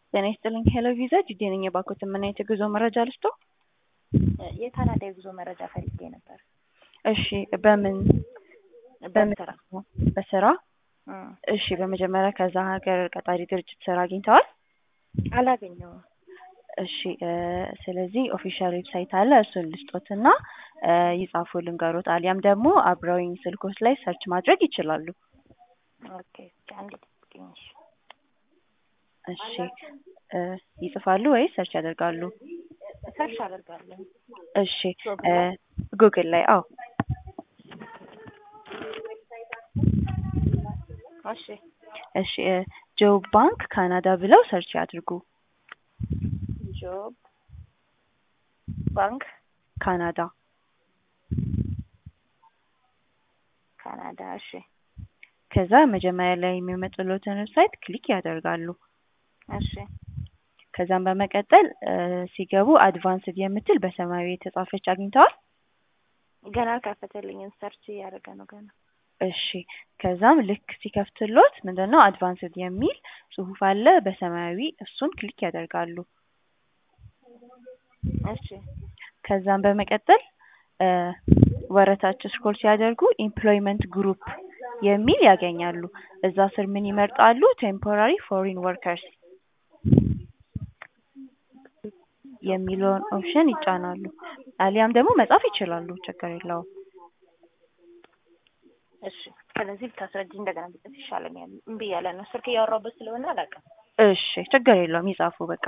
ጤና ይስጥልኝ ሄሎ ቪዛ ጅዴ ነኝ የባኮት ምን አይነት የጉዞ መረጃ ልስጦ? የካናዳ የጉዞ መረጃ ፈልጌ ነበር። እሺ በምን በምን በስራ በስራ እሺ በመጀመሪያ ከዛ ሀገር ቀጣሪ ድርጅት ስራ አግኝተዋል? አላገኘውም። እሺ እ ስለዚህ ኦፊሻል ዌብሳይት አለ እሱን ልስጦትና እ ይጻፉ ልንገሮት አሊያም ደግሞ አብረውኝ ስልኮች ላይ ሰርች ማድረግ ይችላሉ። ኦኬ አንድ ጥቂኝ እሺ እ ይጽፋሉ ወይስ ሰርች ያደርጋሉ? ሰርች አደርጋለሁ። እሺ እ ጉግል ላይ አዎ እሺ እሺ እ ጆብ ባንክ ካናዳ ብለው ሰርች ያድርጉ። ጆብ ባንክ ካናዳ ካናዳ። እሺ ከዛ መጀመሪያ ላይ የሚመጡለትን ዌብሳይት ክሊክ ያደርጋሉ። እሺ ከዛም በመቀጠል እ ሲገቡ አድቫንስድ የምትል በሰማያዊ የተጻፈች አግኝተዋል? ገና አልከፈተልኝም። ሰርች እያደረገ ነው ገና። እሺ ከዛም ልክ ሲከፍትሎት ምንድነው አድቫንስድ የሚል ጽሁፍ አለ በሰማያዊ እሱን ክሊክ ያደርጋሉ። እሺ ከዛም በመቀጠል እ ወረታች ስክሮል ሲያደርጉ ኤምፕሎይመንት ግሩፕ የሚል ያገኛሉ። እዛ ስር ምን ይመርጣሉ? ቴምፖራሪ ፎሪን ወርከርስ የሚለውን ኦፕሽን ይጫናሉ። አሊያም ደግሞ መጻፍ ይችላሉ፣ ችግር የለውም። እሺ ስለዚህ ብታስረጅ እንደገና ብጽፍ ይሻለኛል። እምቢ እያለ ነው ስልክ እያወራሁበት ስለሆነ አላውቅም። እሺ ችግር የለውም፣ ይጻፉ በቃ።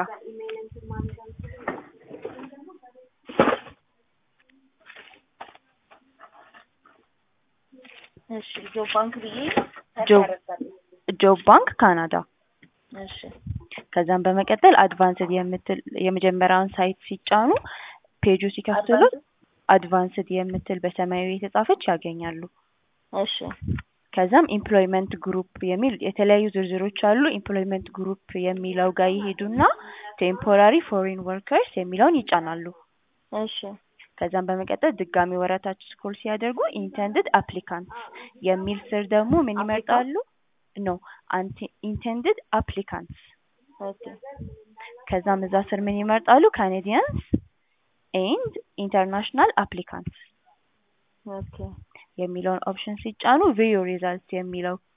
እሺ ጆብ ባንክ ብዬ ሰርች ጆብ አደርጋለሁ። ጆብ ባንክ ካናዳ። እሺ ከዛም በመቀጠል አድቫንስድ የምትል የመጀመሪያውን ሳይት ሲጫኑ ፔጁ ሲከፍትሎት አድቫንስድ የምትል በሰማያዊ የተጻፈች ያገኛሉ። እሺ ከዛም ኤምፕሎይመንት ግሩፕ የሚል የተለያዩ ዝርዝሮች አሉ። ኤምፕሎይመንት ግሩፕ የሚለው ጋር ይሄዱና ቴምፖራሪ ፎሪን ወርከርስ የሚለውን ይጫናሉ። እሺ ከዛም በመቀጠል ድጋሚ ወረታች ስክሮል ሲያደርጉ ኢንተንድድ አፕሊካንትስ የሚል ስር ደግሞ ምን ይመርጣሉ? ኖ አንቲ ኢንተንድድ አፕሊካንትስ ኦኬ ከዛም እዛ ስር ምን ይመርጣሉ? ካኔዲያንስ ኤንድ ኢንተርናሽናል አፕሊካንትስ ኦኬ የሚለውን ኦፕሽን ሲጫኑ ቪው ሪዛልት የሚለው